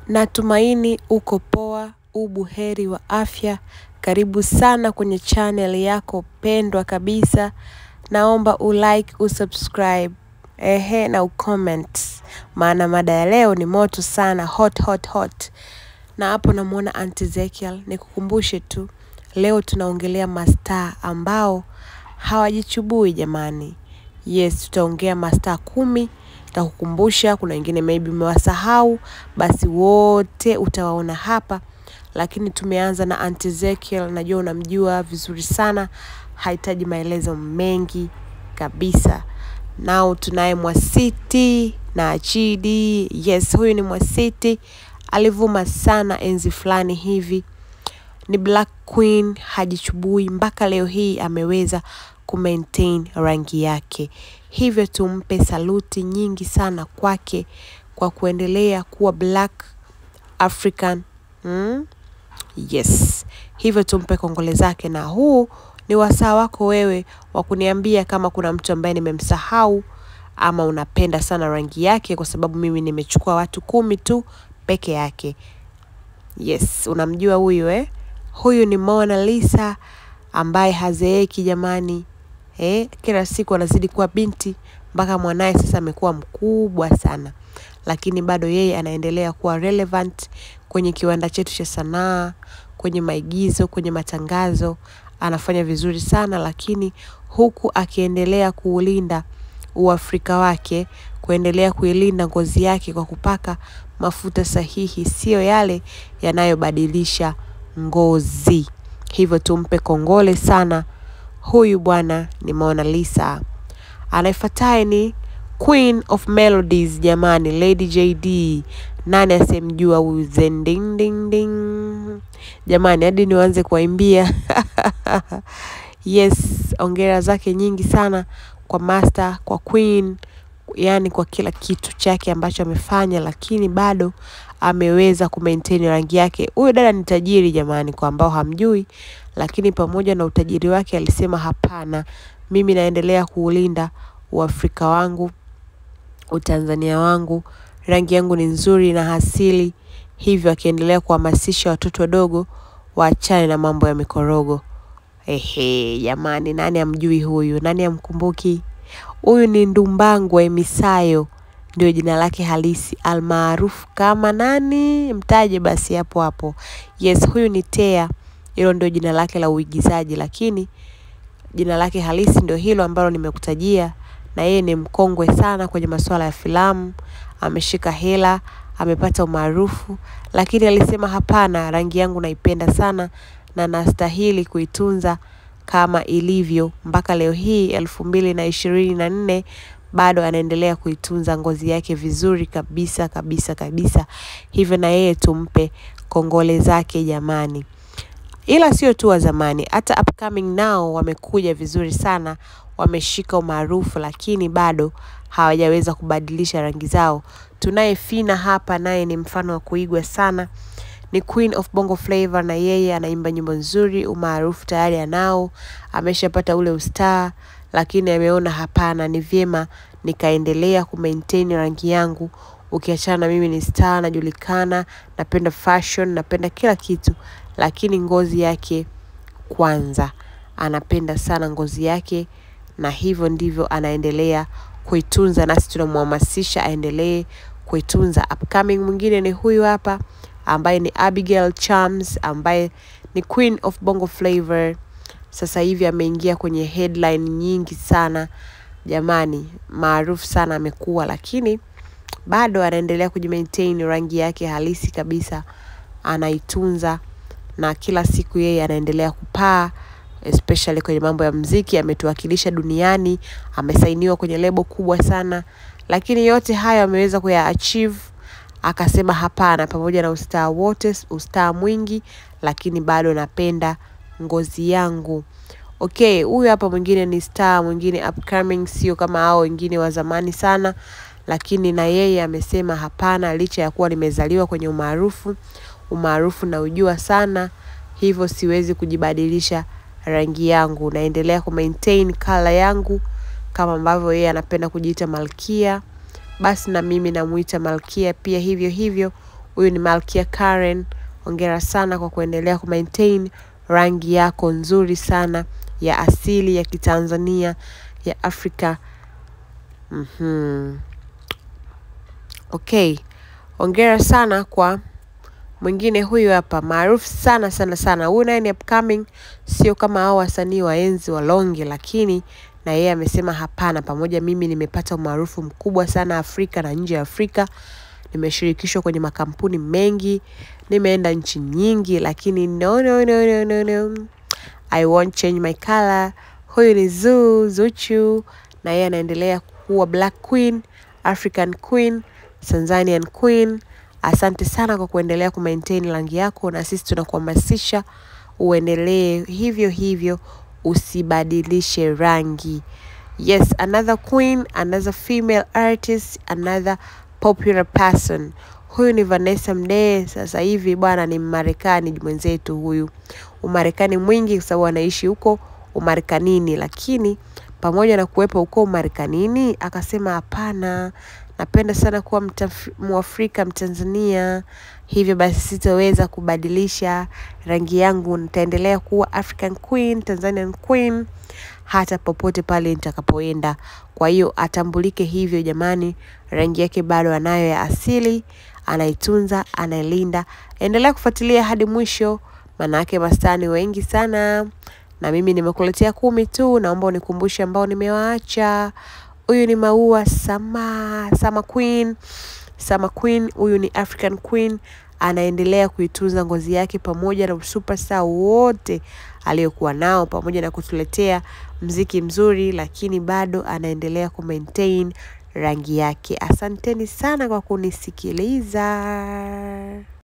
Natumaini uko poa, u buheri wa afya. Karibu sana kwenye channel yako pendwa kabisa. Naomba ulike, usubscribe, ehe na ucomment. Maana mada ya leo ni moto sana, hot hot hot. Na hapo namuona Auntie Ezekiel, nikukumbushe tu. Leo tunaongelea mastaa ambao hawajichubui jamani. Yes, tutaongea mastaa kumi. Nitakukumbusha, kuna wengine maybe umewasahau, basi wote utawaona hapa. Lakini tumeanza na Auntie Ezekiel, najua unamjua vizuri sana, hahitaji maelezo mengi kabisa. Nao tunaye Mwasiti na Achidi. Yes, huyu ni Mwasiti, alivuma sana enzi fulani hivi ni black queen hajichubui mpaka leo hii ameweza kumaintain rangi yake hivyo tumpe saluti nyingi sana kwake kwa kuendelea kuwa black african mm? yes hivyo tumpe kongole zake na huu ni wasaa wako wewe wa kuniambia kama kuna mtu ambaye nimemsahau ama unapenda sana rangi yake kwa sababu mimi nimechukua watu kumi tu peke yake yes unamjua huyu eh huyu ni Mona Lisa ambaye hazeeki jamani eh, kila siku anazidi kuwa binti mpaka mwanaye sasa amekuwa mkubwa sana, lakini bado yeye anaendelea kuwa relevant kwenye kiwanda chetu cha sanaa, kwenye maigizo, kwenye matangazo, anafanya vizuri sana, lakini huku akiendelea kuulinda uafrika wake, kuendelea kuilinda ngozi yake kwa kupaka mafuta sahihi, sio yale yanayobadilisha ngozi. Hivyo tumpe kongole sana huyu bwana ni Mona Lisa. Anayefuataye ni Queen of Melodies jamani, Lady JD. Nani asemjua huyu zending ding ding jamani, hadi nianze kuwaimbia yes, ongera zake nyingi sana kwa master, kwa queen, yani kwa kila kitu chake ambacho amefanya, lakini bado ameweza kumaintain rangi yake. Huyu dada ni tajiri jamani, kwa ambao hamjui, lakini pamoja na utajiri wake alisema hapana, mimi naendelea kuulinda uafrika wangu, utanzania wangu, rangi yangu ni nzuri na asili, hivyo akiendelea kuhamasisha watoto wadogo waachane na mambo ya mikorogo. Ehe, jamani, nani amjui huyu? Nani amkumbuki? Huyu ni Ndumbangwe Misayo, ndio jina lake halisi, almaarufu kama nani? Mtaje basi hapo hapo. Yes, huyu ni Tea, hilo ndio jina lake la uigizaji, lakini jina lake halisi ndio hilo ambalo nimekutajia, na yeye ni mkongwe sana kwenye masuala ya filamu, ameshika hela, amepata umaarufu, lakini alisema hapana, rangi yangu naipenda sana na nastahili kuitunza kama ilivyo mpaka leo hii elfu mbili na ishirini na nne bado anaendelea kuitunza ngozi yake vizuri kabisa kabisa kabisa. Hivyo na yeye tumpe kongole zake jamani. Ila sio tu wa zamani, hata upcoming nao wamekuja vizuri sana, wameshika umaarufu, lakini bado hawajaweza kubadilisha rangi zao. Tunaye Fina hapa, naye ni mfano wa kuigwa sana ni Queen of Bongo Flava na yeye anaimba nyimbo nzuri, umaarufu tayari anao, ameshapata ule ustaa, lakini ameona hapana, ni vyema nikaendelea kumaintain rangi yangu. Ukiachana na mimi ni star, najulikana, napenda fashion, napenda kila kitu, lakini ngozi yake kwanza. Anapenda sana ngozi yake na hivyo ndivyo anaendelea kuitunza, nasi tunamhamasisha aendelee kuitunza. Upcoming mwingine ni huyu hapa ambaye ni Abigail Chams ambaye ni Queen of Bongo Flava. Sasa hivi ameingia kwenye headline nyingi sana jamani, maarufu sana amekuwa, lakini bado anaendelea kujimaintain rangi yake halisi kabisa, anaitunza na kila siku yeye anaendelea kupaa especially kwenye mambo ya mziki. Ametuwakilisha duniani, amesainiwa kwenye lebo kubwa sana, lakini yote hayo ameweza kuya achieve akasema hapana, pamoja na ustaa wote, ustaa mwingi, lakini bado napenda ngozi yangu. Okay, huyu hapa mwingine ni star mwingine upcoming, sio kama hao wengine wa zamani sana, lakini na yeye amesema hapana, licha ya kuwa nimezaliwa kwenye umaarufu, umaarufu na ujua sana, hivyo siwezi kujibadilisha rangi yangu, naendelea kumaintain color yangu kama ambavyo yeye anapenda kujiita malkia basi na mimi namuita malkia pia hivyo hivyo Huyu ni Malkia Karen, hongera sana kwa kuendelea kumaintain rangi yako nzuri sana ya asili ya Kitanzania ya Afrika. Mhm. Okay, hongera sana kwa mwingine huyu hapa maarufu sana sana sana. Huyu naye ni upcoming, sio kama hao wasanii wa enzi wa Longe, lakini na yeye amesema hapana, pamoja mimi nimepata umaarufu mkubwa sana Afrika na nje ya Afrika, nimeshirikishwa kwenye makampuni mengi, nimeenda nchi nyingi, lakini no, no, no, no, no, no. I won't change my color. Huyu ni Zuu Zuchu, na yeye anaendelea kuwa Black Queen, African Queen, Tanzanian Queen. Asante sana kwa kuendelea kumaintain rangi yako, na sisi tunakuhamasisha uendelee hivyo hivyo, usibadilishe rangi. Yes, another queen, another female artist, another popular person. Huyu ni Vanessa Mdee. Sasa hivi bwana ni Mmarekani mwenzetu huyu, Umarekani mwingi kwa sababu anaishi huko Umarekanini, lakini pamoja na kuwepo huko Umarekanini akasema hapana, napenda sana kuwa mtaf- Mwafrika Mtanzania, hivyo basi sitoweza kubadilisha rangi yangu, nitaendelea kuwa African Queen, Tanzanian Queen hata popote pale nitakapoenda. Kwa hiyo atambulike hivyo jamani, rangi yake bado anayo ya asili, anaitunza, anailinda. Endelea kufuatilia hadi mwisho, maanake mastaa ni wengi sana, na mimi nimekuletea kumi tu. Naomba unikumbushe ambao nimewaacha. Huyu ni Maua Sama, Sama Queen, Sama Queen. Huyu ni African Queen, anaendelea kuitunza ngozi yake pamoja na superstar wote aliyokuwa nao, pamoja na kutuletea mziki mzuri, lakini bado anaendelea kumaintain rangi yake. Asanteni sana kwa kunisikiliza.